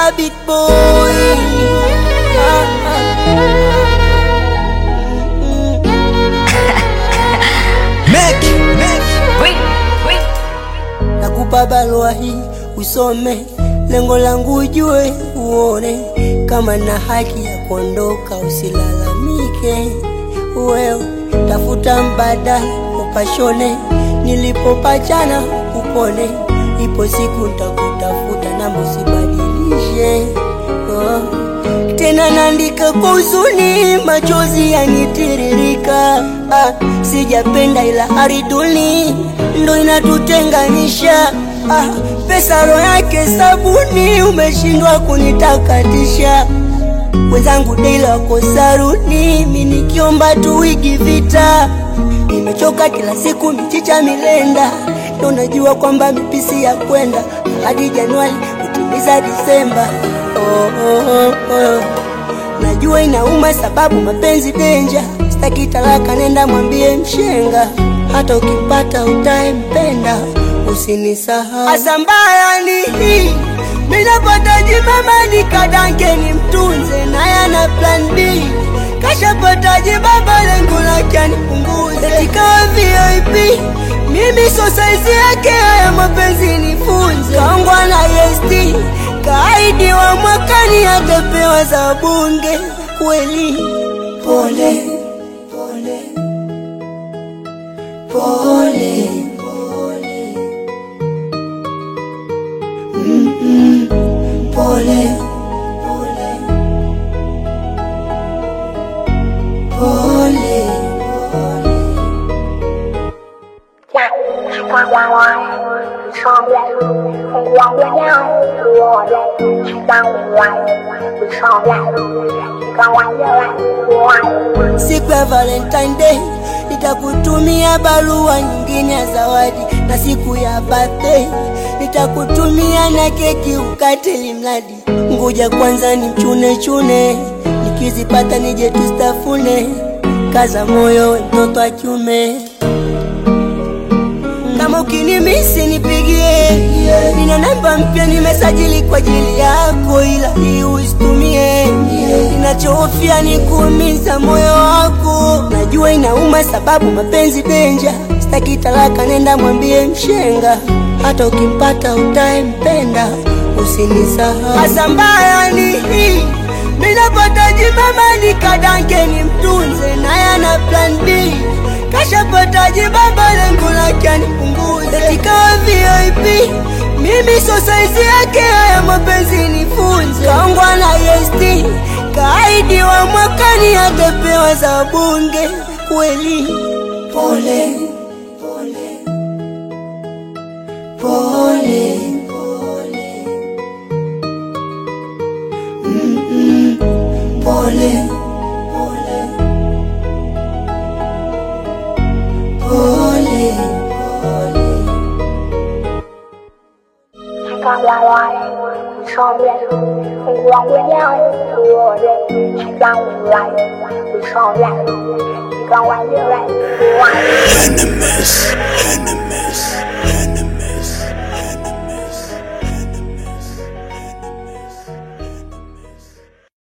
big boy. Ah, ah. Make, make. Nakupa barua hii usome, lengo langu ujue, uone kama na haki ya kuondoka, usilalamike. Wewe tafuta mbadala, upashone nilipopachana, upone. Ipo siku nitakutafuta, namba usibadilishe. Oh. Tena naandika kwa huzuni, machozi yanitiririka. Ah, sijapenda ila ariduni ndo inatutenganisha. Ah, pesa roho yake sabuni, umeshindwa kunitakatisha. Wenzangu dela wako saruni, mi nikiomba tu wigi vita. Nimechoka kila siku michicha milenda, ndo najua kwamba mipisi ya kwenda hadi Januari kutimiza Disemba. Oh, oh, oh, oh. Najua inauma sababu mapenzi denja, sitaki talaka, nenda mwambie mshenga, hata ukipata utaempenda usinisahau. Asa mbaya ni hii, minapata jimama nikadange ni mtunze, naye ana plan B kashapata jibaba, lengo lake anipunguze, ikawa VIP mimi so saizi yake, haya mapenzi nifunze, kaongwa na EST kaidi wa mwakani atapewa za bunge kweli. Pole pole pole pole Mm-mm. pole pole pole pole Siku ya Valentine Day nitakutumia barua nyingine ya zawadi, na siku ya birthday nitakutumia na keki ukate limradi. Ngoja kwanza ni chune chune, nikizipata nije tustafune. Kaza moyo we mtoto wa kiume, kama ukinimisi nipigie, nina namba mpya nimesajili kwa ajili yako, ila hii usitumie. Ninachohofia ni kuumiza moyo wako, najua inauma sababu mapenzi denja. Sitaki talaka, nenda mwambie mshenga, hata ukimpata utaempenda, usinisahau. Hasa mbaya ni hii minapata jimama nikadange ni mtunze, naye ana plan B kashapata jibaba, lengo lake anipunguze, ikawa VIP mimi so saizi yake, haya mapenzi nifunze, kaongwa na EST kaidi wa mwakani atapewa za bunge kweli. Pole pole pole pole Mm-mm. pole pole pole pole Venomous, venomous.